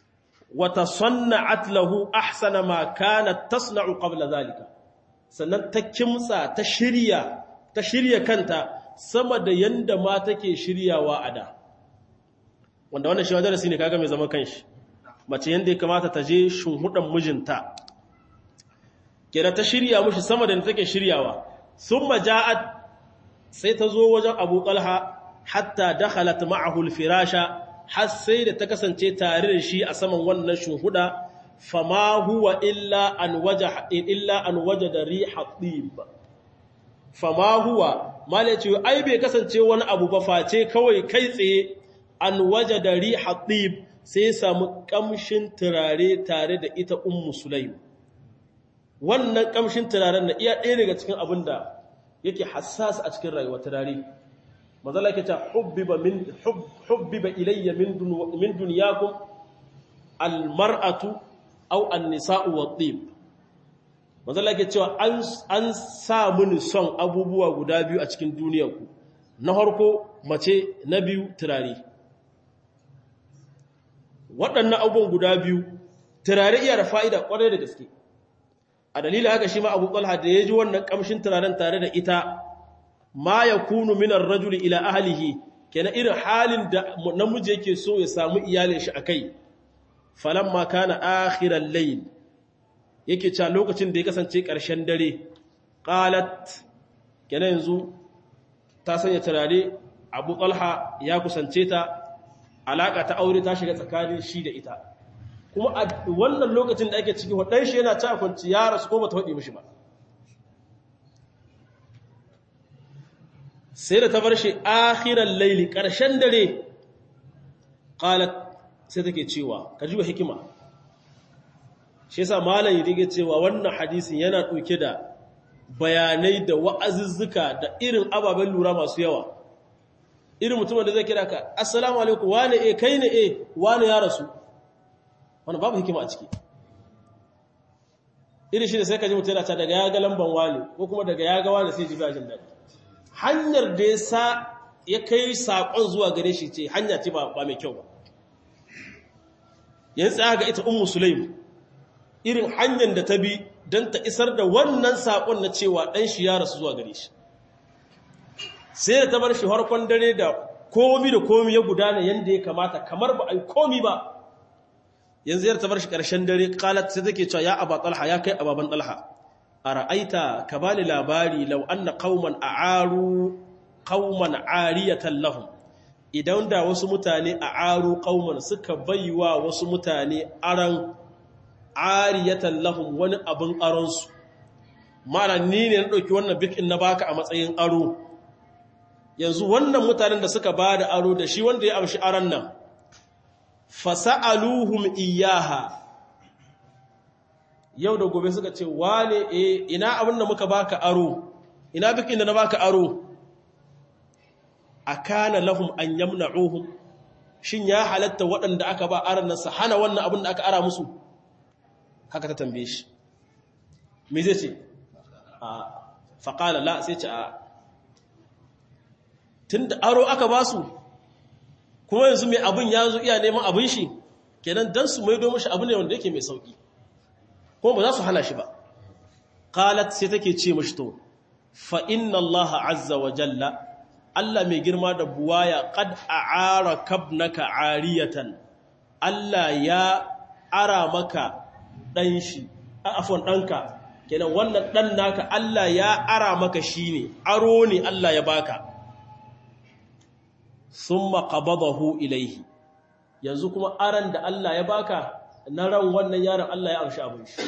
wa tasanna'at lahu ahsana ma kanat tasna'u qabla zalika sannan ta kimtsa ta shirya ta shirya kanta sama da yanda ma take shiryawa a da wanda wannan shi darasi ne kaga mai zaman kanshi mace yanda ya kamata ta je shunhudan mijinta kira ta shirya mushi sama da take shiryawa thumma ja'at sai ta zo wajen Abu Talha hatta dakhalat ma'ahu al-firasha har sai da ta kasance tare da shi a saman wannan shunhuda fama huwa illa an waja illa an wajada riha tib fama huwa malaci ai bai kasance wani abu ba face kawai kai tsaye an wajada riha tib sai samu kamshin turare tare da ita ummu sulaim wannan kamshin turaren na iya ɗaya daga cikin abin da yake hassas a cikin rayuwa turare mazala yake ta hubbiba min hubbiba ilayya min min dunyakum almar'atu aw an-nisa'u wat-tib mazala yake cewa an an sa mini son abubuwa guda biyu a cikin duniyarku na farko mace na biyu turare waɗannan abubuwan guda biyu turare iya da fa'ida ƙwarai da gaske a dalilin haka shi ma abu talha da ya ji wannan ƙamshin turaren tare da ita ma ya kunu minar rajuli ila ahalihi kenan irin halin da namiji yake so ya samu iyalin shi a kai falon ma kana akhiran layin yake ca lokacin da ya kasance ƙarshen dare ƙalat kenan yanzu ta sanya turare abu talha ya kusance ta alaƙa ta aure ta shiga tsakanin shi da ita kuma a wannan lokacin da ake ciki waɗan shi yana ta kwanci ya rasu ko bata waɗe mishi ba sai da ta bar shi akhiran laili ƙarshen dare ƙalat sai take cewa ka ji wa hikima shi yasa malam yi dige cewa wannan hadisin yana ɗauke da bayanai da wa'azuzzuka da irin ababen lura masu yawa irin mutumin da zai kira ka assalamu alaikum wane e kai ne e wane ya rasu wani babu hikima a ciki irin shi da sai ka ji mutum yana ta daga ya ga lamban wani ko kuma daga ya ga wani sai ji bajin daɗi hanyar da ya sa ya kai saƙon zuwa gare shi ce hanya ce ba mai kyau ba yanzu tsaya ga ita ummu sulaim irin hanyar da ta bi don ta isar da wannan saƙon na cewa ɗan shi ya rasu zuwa gare shi sai da ta bar shi harkon dare da komi da komi ya gudana yadda ya kamata kamar ba a yi komi ba yanzu yar ta bar shi ƙarshen dare qalat sai take cewa ya aba talha ya kai ababan talha ara'aita ka bani labari law anna qauman a'aru qauman ariyatan lahum idan da wasu mutane a'aru qauman suka baiwa wasu mutane aran ariyatan lahum wani abin aron su mara ni ne na dauki wannan bikin na baka a matsayin aro yanzu wannan mutanen da suka bada aro da shi wanda ya amshi aron nan fasa'aluhum iyaha yau da gobe suka ce wane e ina abin da muka baka aro ina bikin da na baka aro akana lahum an yamna'uhum shin ya halatta waɗanda aka ba aran nan su hana wannan abin da aka ara musu haka ta tambaye shi me zai ce a faqala la sai ce a tunda aro aka ba su kuma yanzu mai abin ya zo iya neman abin shi kenan dan su maido mashi abu ne wanda yake mai sauki kuma ba za su hana shi ba qalat sai take ce mashi to fa inna allaha azza wa jalla Allah mai girma da buwaya qad a'ara kabnaka ariyatan Allah ya ara maka dan shi afwan danka kenan wannan dan naka Allah ya ara maka shine aro ne Allah ya baka summa qabadahu ilaihi yanzu kuma aran da Allah ya baka na ran wannan yaron Allah ya amshi abin shi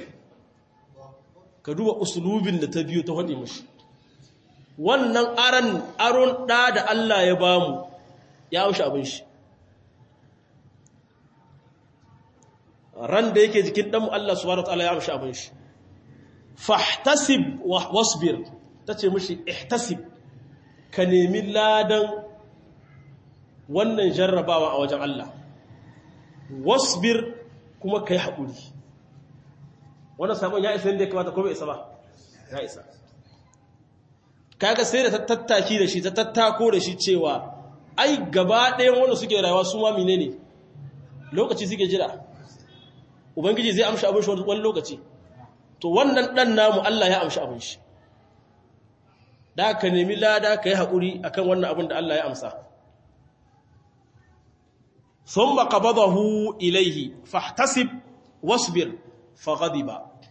ka duba usulubin da ta biyo ta hade mishi wannan aran aron da da Allah ya bamu ya amshi abin shi ran da yake jikin dan Allah subhanahu wataala ya amshi abin shi fahtasib wasbir tace mishi ihtasib ka nemi ladan wannan jarrabawa a wajen Allah wasbir kuma kai haƙuri wannan sabon ya isa inda ya kamata ko bai isa ba ya isa kaga sai da ta tattaki da shi ta tattako da shi cewa ai gaba ɗayan wanda suke rayuwa su ma menene lokaci suke jira ubangiji zai amshi abin shi wani lokaci to wannan dan namu Allah ya amshi abin shi da ka nemi lada ka yi haƙuri akan wannan abin da Allah ya amsa ثم قبضه إليه فاحتسب واصبر فغضب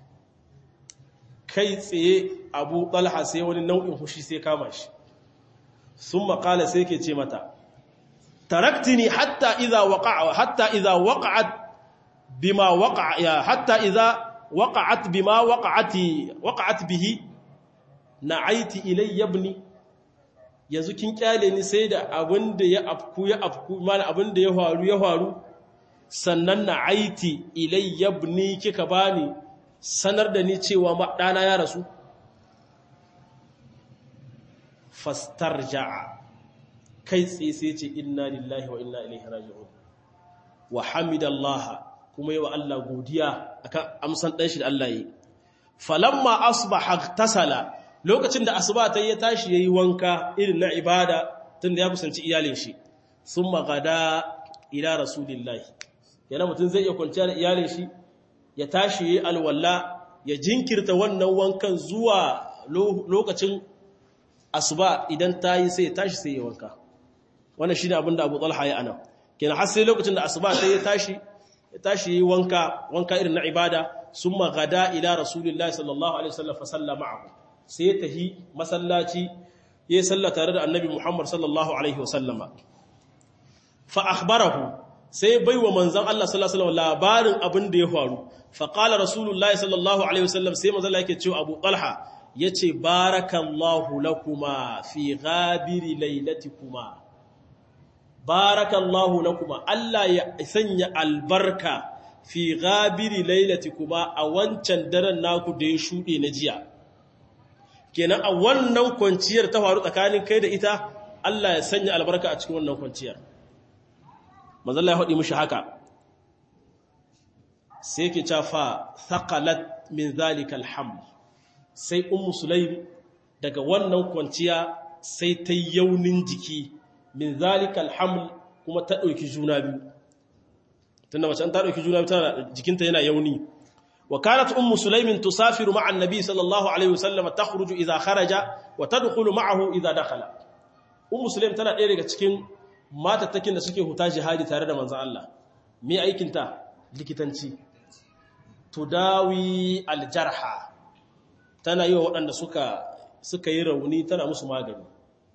kai tsaye abu talha sai wani nau'in hushi sai kama shi sun makala sai ke ce mata taraktini hatta iza waqa'a hatta iza waqa'at bima waqa'a ya hatta iza waqa'at bima waqa'ati waqa'at bihi na'aiti ilayya ibni yanzu kin kyale ni sai da abin da ya afku ya afku mana abin da ya faru ya faru sannan na aiti ilayya ibni kika bani sanar da ni cewa ɗana ya rasu fastarja'a kai tsaye sai ce inna lillahi wa inna ilaihi raji'un wa hamidallaha kuma yi wa Allah godiya akan amsan ɗan shi da Allah yi falamma asbaha tasala lokacin da asuba ta ya tashi yayi wanka irin na ibada tunda ya kusanci iyalin shi summa gada ila rasulillahi yana mutum zai iya kwanciya da iyalin shi ya tashi yayi alwala ya jinkirta wannan wankan zuwa lokacin asuba idan ta yi sai ya tashi sai ya wanka wannan shine abin da Abu Talha ya ana kenan har sai lokacin da asuba ta ya tashi ya tashi yayi wanka wanka irin na ibada summa gada ila rasulillahi sallallahu alaihi wasallam fa sallama ma'ahu sai ya tahi masallaci ya salla tare da annabi Muhammad sallallahu alaihi wasallama fa akhbarahu sai baiwa manzon Allah sallallahu alaihi wasallam labarin abin da ya faru fa qala rasulullahi sallallahu alaihi wasallam sai manzon Allah yake cewa Abu Talha yace barakallahu lakuma fi ghabiri lailatikuma barakallahu lakuma Allah ya sanya albarka fi ghabiri lailatikuma a wancan daren naku da ya shude na jiya kenan a wannan kwanciyar ta faru tsakanin kai da ita Allah ya sanya albarka a cikin wannan kwanciyar manzalla ya haɗi mushi haka sai ke cafa thaqalat min zalikal haml sai ummu sulaim daga wannan kwanciya sai ta yaunin jiki min zalikal haml kuma ta ɗauki juna biyu tunda mace an ta ɗauki juna biyu tana jikinta yana yauni وكانت أم سليم تسافر مع النبي صلى الله عليه وسلم تخرج إذا خرج وتدخل معه إذا دخل أم سليم tana ɗaya daga cikin matattakin da suke huta jihadi tare da manzon Allah me aikin ta likitanci tudawi aljarha tana yi wa waɗanda suka suka yi rauni tana musu magani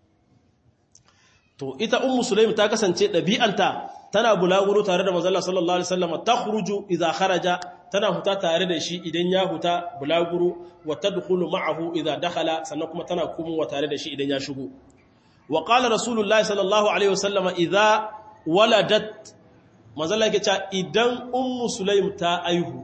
to ita ummu sulaim ta kasance ɗabi'anta tana bulaguro tare da manzon Allah sallallahu alaihi wasallam takhruju idza kharaja tana huta tare da shi idan ya huta bulaguro wa tadkhulu ma'ahu idza dakhala sannan kuma tana komowa tare da shi idan ya shigo wa qala rasulullahi sallallahu alaihi wasallam idza waladat manzala yake cewa idan ummu sulaim ta aihu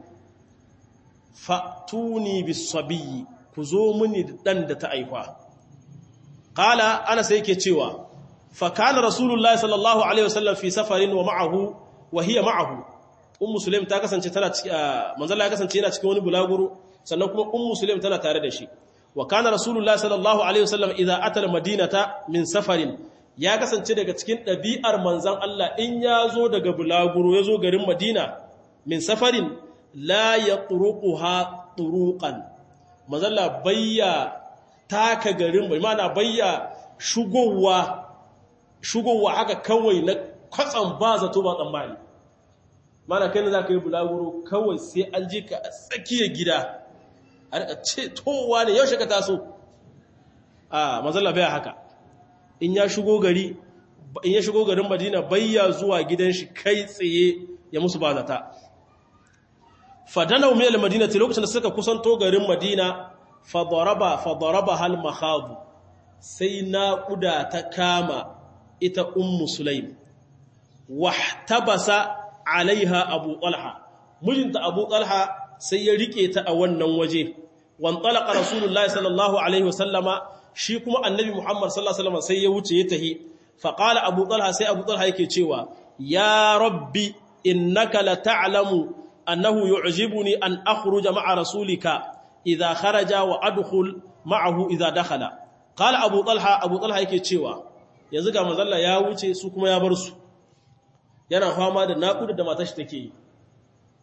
fatuni bis-sabiy ku zo mini dan da ta aifa qala ana sai yake cewa fa kana rasulullahi sallallahu alaihi wasallam fi safarin wa ma'ahu wa hiya ma'ahu ummu sulaim ta kasance tana manzala ya kasance yana cikin wani bulaguro sannan kuma ummu sulaim tana tare da shi wa kana rasulullahi sallallahu alaihi wasallam idza ata madinata min safarin ya kasance daga cikin ɗabi'ar manzan Allah in ya zo daga bulaguro ya zo garin madina min safarin la ya turuquha turuqan manzala bayya taka garin bai mana bayya shugowa shugowa haka kawai na kwatsam ba zato ba tsammani mana kai ne za ka yi bulaguro kawai sai an ji ka a tsakiyar gida a rika ce towa ne yaushe ka taso a mazalla baya haka in ya shigo gari in ya shigo garin madina bayya zuwa gidan shi kai tsaye ya musu ba zata fadana umiyar madina ta lokacin da suka kusanto garin madina fadaraba fadaraba hal makhadu sai naƙuda ta kama ita ummu sulaim wahtabasa alaiha abu talha mijinta abu talha sai ya rike ta a wannan waje wan talaqa rasulullahi sallallahu alaihi wasallama shi kuma annabi muhammad sallallahu alaihi wasallam sai ya wuce ya tahi fa qala abu talha sai abu talha yake cewa ya rabbi innaka la ta'lamu annahu yu'jibuni an akhruja ma'a rasulika idha kharaja wa adkhul ma'ahu idha dakhala qala abu talha abu talha yake cewa yanzu ga manzalla ya wuce su kuma ya bar su yana fama da naƙuda da matashi take yi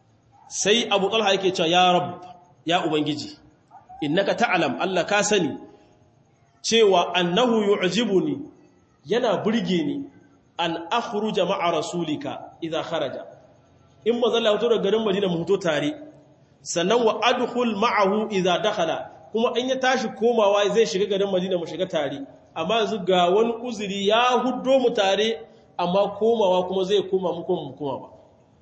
sai abu talha yake cewa ya rab ya ubangiji innaka ta'lam Allah ka sani cewa annahu yu'jibuni yana burge ni an akhruja ma'a rasulika idza kharaja in mazalla fito daga garin Madina mu fito tare sannan wa adkhul ma'ahu idza dakhala kuma in ya tashi komawa zai shiga garin Madina mu shiga tare amma yanzu ga wani uzuri ya huddo mu tare amma komawa kuma zai koma mu kuma mu koma ba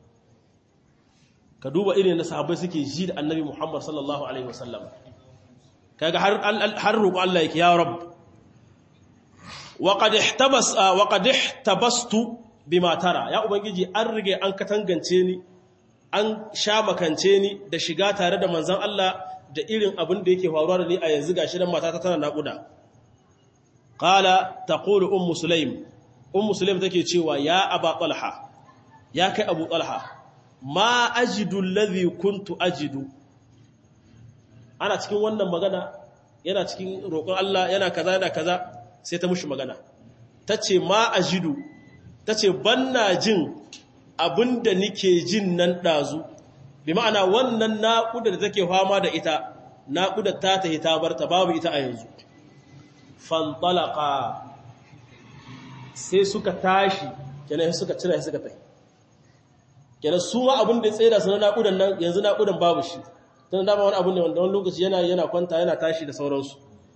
ka duba irin da sahabbai suke ji da annabi Muhammad sallallahu alaihi wasallam kaga har har roƙo Allah yake ya rabb wa qad ihtabas wa qad ihtabastu bima tara ya ubangiji an rige an katangance ni an sha makance ni da shiga tare da manzon Allah da irin abin da yake faruwa da ni a yanzu gashi dan matata tana naƙuda qala taqulu ummu sulaim ummu sulaim take cewa ya aba talha ya kai abu talha ma ajidu alladhi kuntu ajidu ana cikin wannan magana yana cikin roƙon Allah yana kaza yana kaza sai ta mushi magana tace ma ajidu tace banna jin abinda nike jin nan dazu bi ma'ana wannan naƙuda da take fama da ita naƙuda ta tahi ta barta babu ita a yanzu fantalaka sai suka tashi kenan suka cira suka tafi kenan su ma abin da ya tsaye da su na naƙudan nan yanzu naƙudan babu shi tun dama wani abin da wanda wani lokaci yana yana kwanta yana tashi da sauransu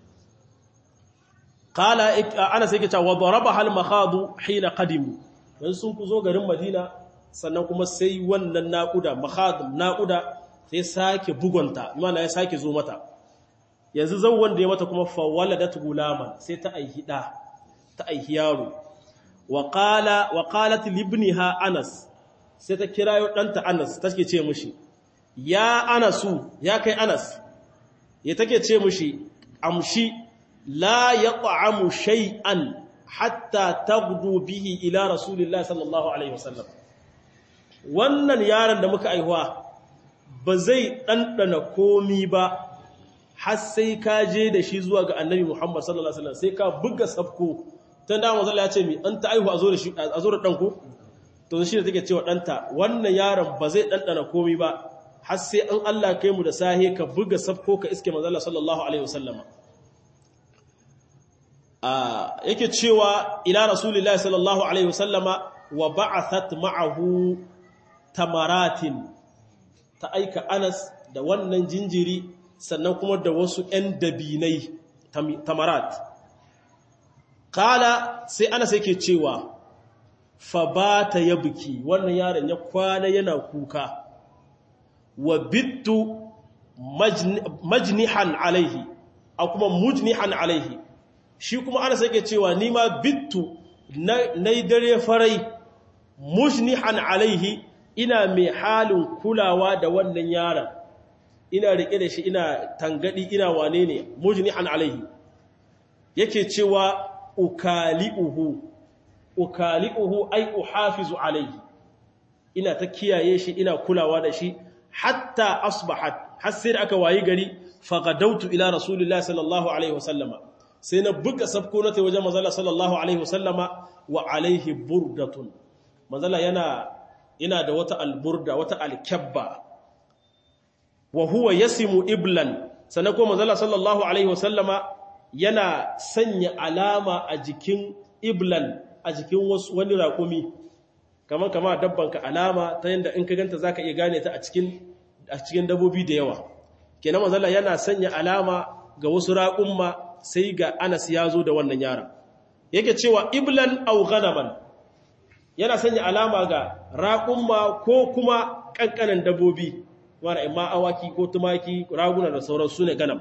kala ana sai ke cewa daraba hal makhadu hina qadimu dan sun ku zo garin madina sannan kuma sai wannan naƙuda makhad naƙuda sai sake bugunta imana ya sake zo mata yanzu zan wanda ya mata kuma fa waladat gulaman sai ta aihi da ta aihi yaro wa qala wa qalat libniha anas sai ta kirayo danta anas take ce mushi ya anasu ya kai anas ya take ce mushi amshi la yaq'amu shay'an hatta taghdu bihi ila rasulillahi sallallahu alaihi wasallam wannan yaron da muka aihuwa ba zai ɗanɗana komi ba har sai ka je da shi zuwa ga annabi Muhammad sallallahu Alaihi wasallam sai ka buga safko tun da mazala ya ce mi an ta aihu a zo da ɗanku to shi da take cewa ɗanta wannan yaron ba zai ɗanɗana komi ba har sai an Allah kai mu da sahe ka buga safko ka iske mazala sallallahu Alaihi wasallama yake cewa ila rasulillahi sallallahu Alaihi wasallama wa ba'athat ma'ahu tamaratin ta aika Anas da wannan jinjiri sannan kuma da wasu ‘yan dabinai tamarat. Kala sai Anas yake cewa, fa ba ta ya buki wannan yaron ya kwana yana kuka, wa bittu majnihan alaihi, a kuma mujnihan alaihi. Shi kuma Anas yake cewa, ni ma bittu na yi dare farai, mujnihan alaihi, ina mai halin kulawa da wannan yaron ina rike da shi ina tangadi ina wane ne mujnihan alaihi yake cewa ukali'uhu ukali'uhu ai uhafizu alaihi ina ta kiyaye shi ina kulawa da shi hatta asbahat har sai da aka wayi gari faqadautu ila rasulillahi sallallahu alaihi wasallama sai na buga sabko na ta wajen manzala sallallahu alaihi wasallama wa alaihi burdatun manzala yana ina da wata alburda wata alkyabba wa huwa yasimu iblan sannan kuma manzala sallallahu alaihi wasallama yana sanya alama a jikin iblan a jikin wani raƙumi kamar kama dabbanka alama ta yadda in ka ganta zaka iya gane ta a cikin a cikin dabobi da yawa kenan manzala yana sanya alama ga wasu raƙumma sai ga Anas ya zo da wannan yaron yake cewa iblan aw ghanaman yana sanya alama ga raƙumma ko kuma ƙanƙanan dabbobi wanda imma awaki ko tumaki raguna da sauran su ne ganam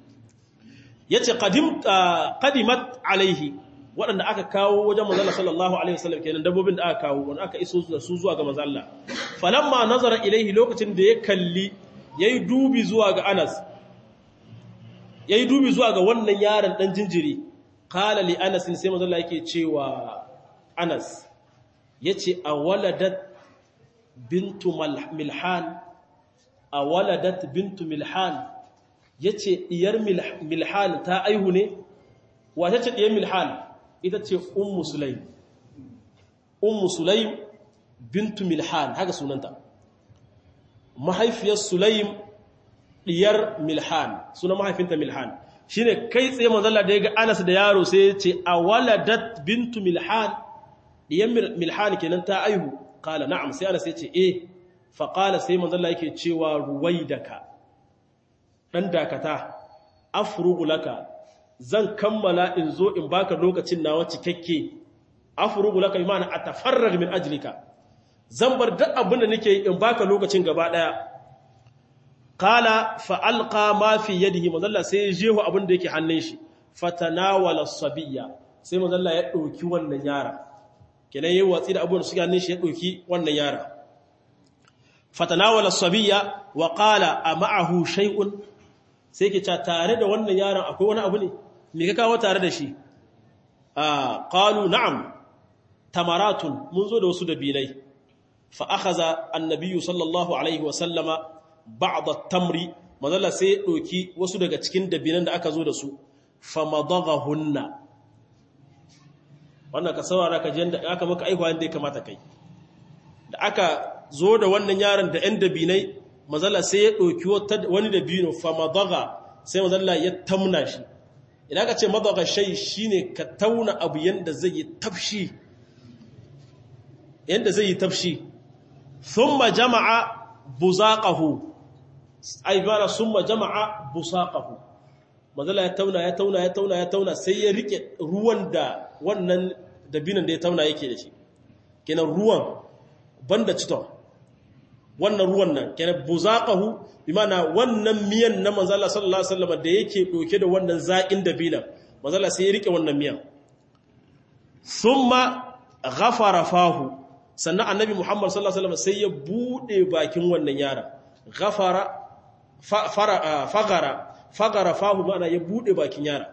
ya ce ƙadimat alaihi waɗanda aka kawo wajen manzala sallallahu alaihi wasallam kenan dabbobin da aka kawo wanda aka iso da su zuwa ga manzala falamma nazara ilaihi lokacin da ya kalli ya yi dubi zuwa ga anas ya yi dubi zuwa ga wannan yaron ɗan jinjiri kala li anas sai manzala yake cewa anas ya ce a waladat bintu milhan a waladat bintu milhan ya ce ɗiyar milhan ta aihu ne wata ce ɗiyar milhan ita ce ummu sulaim ummu sulaim bintu milhan haka sunanta mahaifiyar sulaim diyar milhan suna mahaifinta milhan shine kai tsaye manzalla da ya ga anas da yaro sai ya ce a waladat bintu milhan diyar milhan kenan ta aihu kala na'am sai anas ya ce eh faƙala sai manzalla yake cewa ruwaidaka ɗan dakata afrugu laka zan kammala in zo in baka lokacin nawa cikakke afrugu laka imana atafarrag min ajlika zan bar duk abin da nake in baka lokacin gaba daya qala fa alqa ma fi yadihi manzalla sai ya jeho abin da yake hannun shi fatanawala sabiyya sai manzalla ya dauki wannan yara kenan yayi watsi da abin da suke hannun shi ya dauki wannan yara fatanawala sabiyya wa qala ama'ahu shay'un sai ke ta tare da wannan yaron akwai wani abu ne me ka kawo tare da shi ah qalu na'am tamaratun mun zo da wasu dabilai fa akhadha annabiyyu sallallahu alaihi wa sallama ba'd at-tamri madalla sai ya doki wasu daga cikin dabinan da aka zo da su fa madaghahunna wannan ka saurara ka jin da aka maka aihuwa inda ya kamata kai da aka zo da wannan yaron da 'yan dabinai mazalla sai ya ɗauki wani dabino fa madaga sai mazalla ya tamna shi idan ka ce madaga shai shi ne ka tauna abu yadda zai yi tafshi yadda zai yi tafshi sun ma jama'a buzaƙahu aibara sun ma jama'a busaƙahu mazalla ya tauna ya tauna ya tauna ya tauna sai ya riƙe ruwan da wannan dabinan da ya tauna yake da shi kenan ruwan banda citon wannan ruwan nan kenan buzaqahu bimana wannan miyan na manzo Allah sallallahu alaihi wasallam da yake doke da wannan zakin dabilan manzo Allah sai ya rike wannan miyan thumma ghafara fahu sannan annabi Muhammad sallallahu alaihi wasallam sai ya bude bakin wannan yara ghafara fara fagara fagara fahu mana ya bude bakin yara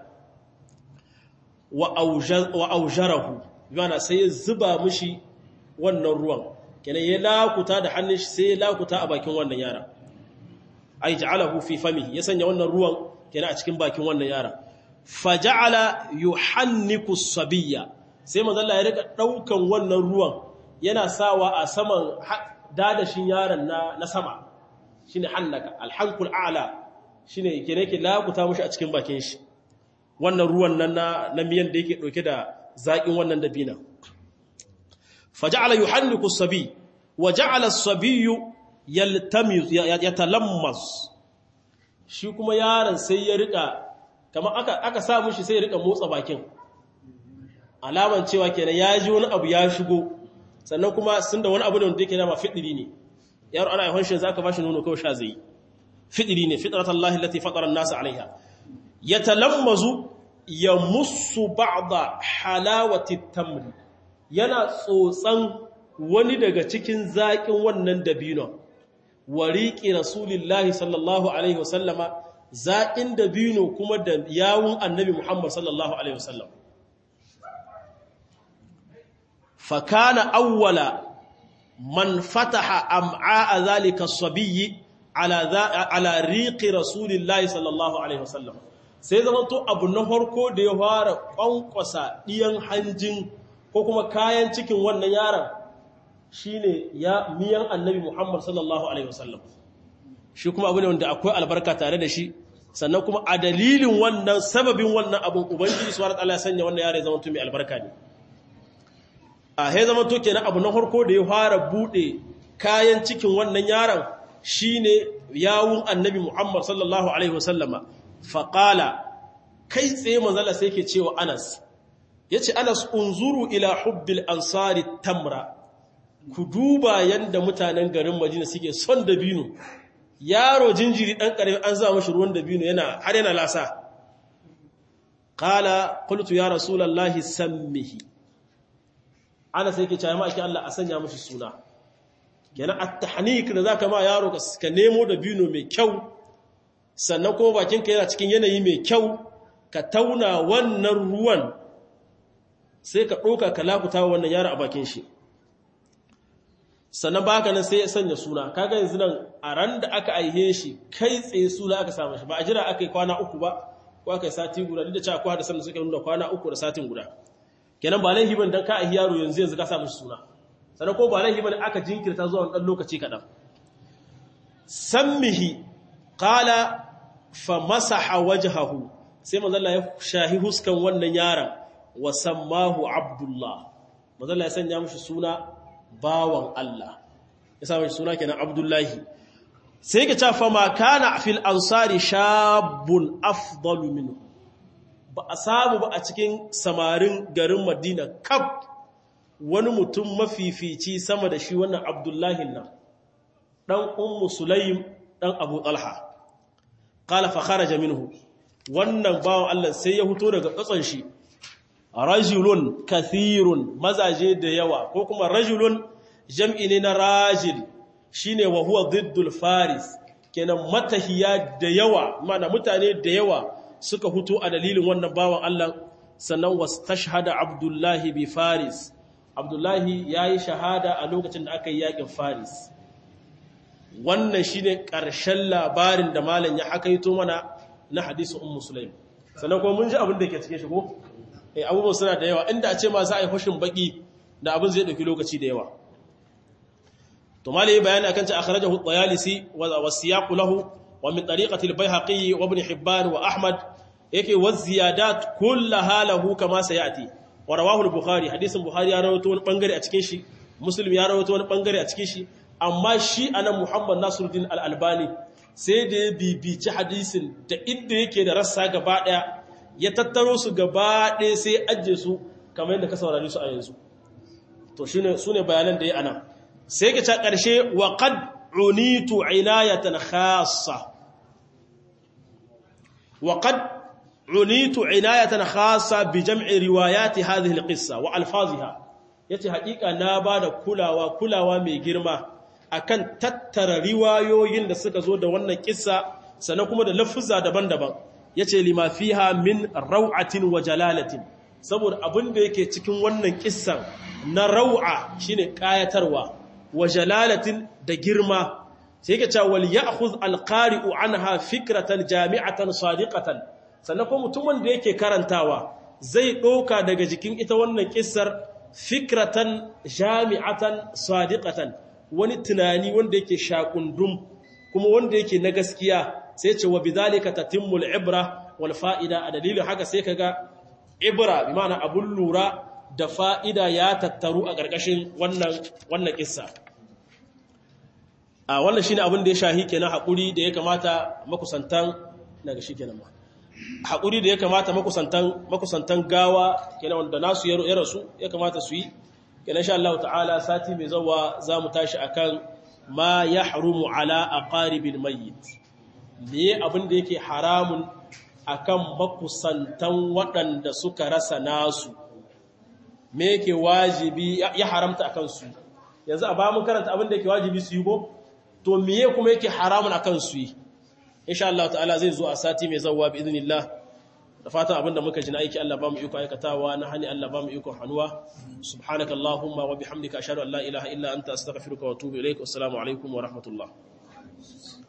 wa aujarahu bimana sai ya zuba mishi wannan ruwan kenan ya lakuta da hannun shi sai ya lakuta a bakin wannan yara ai ja'alahu fi famihi ya sanya wannan ruwan kenan a cikin bakin wannan yara faja'ala yuhanniku sabiyya sai manzo Allah ya rika daukan wannan ruwan yana sawa a saman dadashin yaron na na sama shine hannaka alhankul a'la shine kenan yake lakuta mushi a cikin bakin shi wannan ruwan nan na miyan da yake dauke da zakin wannan dabina فجعل يحنك الصبي وجعل الصبي يلتمس يتلمس shi kuma yaron sai ya rika kamar aka aka sa mishi sai ya rika motsa bakin alaman cewa kenan ya ji wani abu ya shigo sannan kuma sun da wani abu da wanda yake dama fidiri ne yaro ana yawan shi zaka bashi nono kawai sha zai fidiri ne fitratullahi allati fatara an-nas alaiha yatalammazu yamussu ba'da halawati tamri yana tsotsan wani daga cikin zaƙin wannan dabino wariƙi rasulillahi sallallahu alaihi wasallama zaƙin dabino kuma da yawun annabi muhammad sallallahu alaihi wasallam fakana awwala man fataha am'a zalika sabiyyi ala ala riqi rasulillahi sallallahu alaihi wasallam sai zamanto abu na farko da ya fara kwankwasa diyan hanjin ko kuma kayan cikin wannan yaron shine ya miyan annabi Muhammad sallallahu alaihi wasallam shi kuma abu ne wanda akwai albarka tare da shi sannan kuma a dalilin wannan sababin wannan abun ubangiji subhanahu wataala ya sanya wannan yare zama mai albarka ne a he zama to kenan abu na farko da ya fara bude kayan cikin wannan yaron shine yawun annabi Muhammad sallallahu alaihi wasallama faqala kai tsaye manzala sai yake cewa Anas yace Anas unzuru ila hubbil ansari tamra ku duba yanda mutanen garin Madina suke son dabino yaro jinjiri dan karami an za mashi ruwan dabino yana har yana lasa qala qultu ya rasulullahi sammihi ana sai ke cewa maki Allah a sanya mashi suna kenan at-tahnik da zaka ma yaro ka nemo dabino mai kyau sannan kuma bakin ka yana cikin yanayi mai kyau ka tauna wannan ruwan sai ka ɗauka ka lakuta wannan yaro a bakin shi sannan baka nan sai ya sanya suna kaga yanzu nan a ran da aka aihe shi kai tsaye suna aka samu shi ba a jira aka yi kwana uku ba ko aka yi sati guda duk da cewa kwa da sannan suka nuna kwana uku da satin guda kenan ba laifi ban dan ka aihi yaro yanzu yanzu ka samu suna sannan ko ba laifi ban aka jinkirta zuwa dan lokaci kaɗan sammihi qala fa masaha wajhahu sai manzalla ya shahi huskan wannan yaron wa sammahu abdullah manzalla ya sanya mishi suna bawan Allah ya sa mishi suna kenan abdullahi sai ka ce fa ma kana fil ansari shabun afdalu minhu ba a samu ba a cikin samarin garin Madina kaf wani mutum mafifici sama da shi wannan abdullahi nan dan ummu sulaim dan abu talha qala fa kharaja minhu wannan bawan Allah sai ya fito daga tsatson shi rajulun kathirun mazaje da yawa ko kuma rajulun jam'i ne na rajil shine wa huwa diddul faris kenan matahiya da yawa mana mutane da yawa suka fito a dalilin wannan bawan Allah sannan wastashhada abdullahi bi faris abdullahi yayi shahada a lokacin da aka yi yakin faris wannan shine ƙarshen labarin da malam ya hakaito mana na hadisin ummu sulaim sannan kuma mun ji abin da ke cikin shi ko eh abubuwan suna da yawa inda a ce ma za a yi fashin baki da abin zai dauki lokaci da yawa to malai bayani akan ta akhrajahu at-tayalisi wa siyaq lahu wa min tariqati al-bayhaqi wa ibn hibban wa ahmad yake wa ziyadat kullaha lahu kama sayati wa rawahu al-bukhari hadisin bukhari ya rawaito wani bangare a cikin shi muslim ya rawaito wani bangare a cikin shi amma shi anan muhammad nasiruddin al-albani sai da ya bibici hadisin da inda yake da rassa gaba daya ya tattaro su gaba daya sai ajiye su kamar yadda ka saurari su a yanzu to shine sune bayanan da ya anan sai ka ta karshe wa qad unitu inayatan khassa wa qad unitu inayatan khassa bi jam'i riwayati hadhihi al-qissa wa alfaziha yace haƙiƙa na bada kulawa kulawa mai girma akan tattara riwayoyin da suka zo da wannan kissa sannan kuma da lafuzza daban-daban yace lima fiha min raw'atin wa jalalatin saboda abin da yake cikin wannan kissan na raw'a shine kayatarwa wa jalalatin da girma sai yake cewa wal ya'khudh al-qari'u anha fikratan jami'atan sadiqatan sannan kuma mutumin da yake karantawa zai doka daga jikin ita wannan kissar fikratan jami'atan sadiqatan wani tunani wanda yake shakundum kuma wanda yake na gaskiya sai ce wa bidhalika tatimmul ibra wal fa'ida a dalilin haka sai kaga ibra bi ma'ana abun lura da fa'ida ya tattaru a ƙarƙashin wannan wannan kissa a wannan shine abin da ya shahi kenan hakuri da ya kamata makusantan daga shi kenan ma hakuri da ya kamata makusantan makusantan gawa kenan wanda nasu ya rasu ya kamata su yi kenan insha Allah ta'ala sati mai zawa zamu tashi akan ma yahrumu ala aqaribil mayyit me abin da yake haramun akan makusantan waɗanda suka rasa nasu me yake wajibi ya haramta akan su yanzu a ba mun karanta abin da yake wajibi su yi ko to miye kuma yake haramun akan su yi insha Allah ta'ala zai zo a sati mai zawa bi idnillah da fatan abinda muka ji na aiki Allah ba mu iko aikatawa na hani Allah ba mu iko hannuwa subhanakallahumma wa bihamdika ashhadu an la ilaha illa anta astaghfiruka wa atubu ilaik assalamu alaikum wa rahmatullah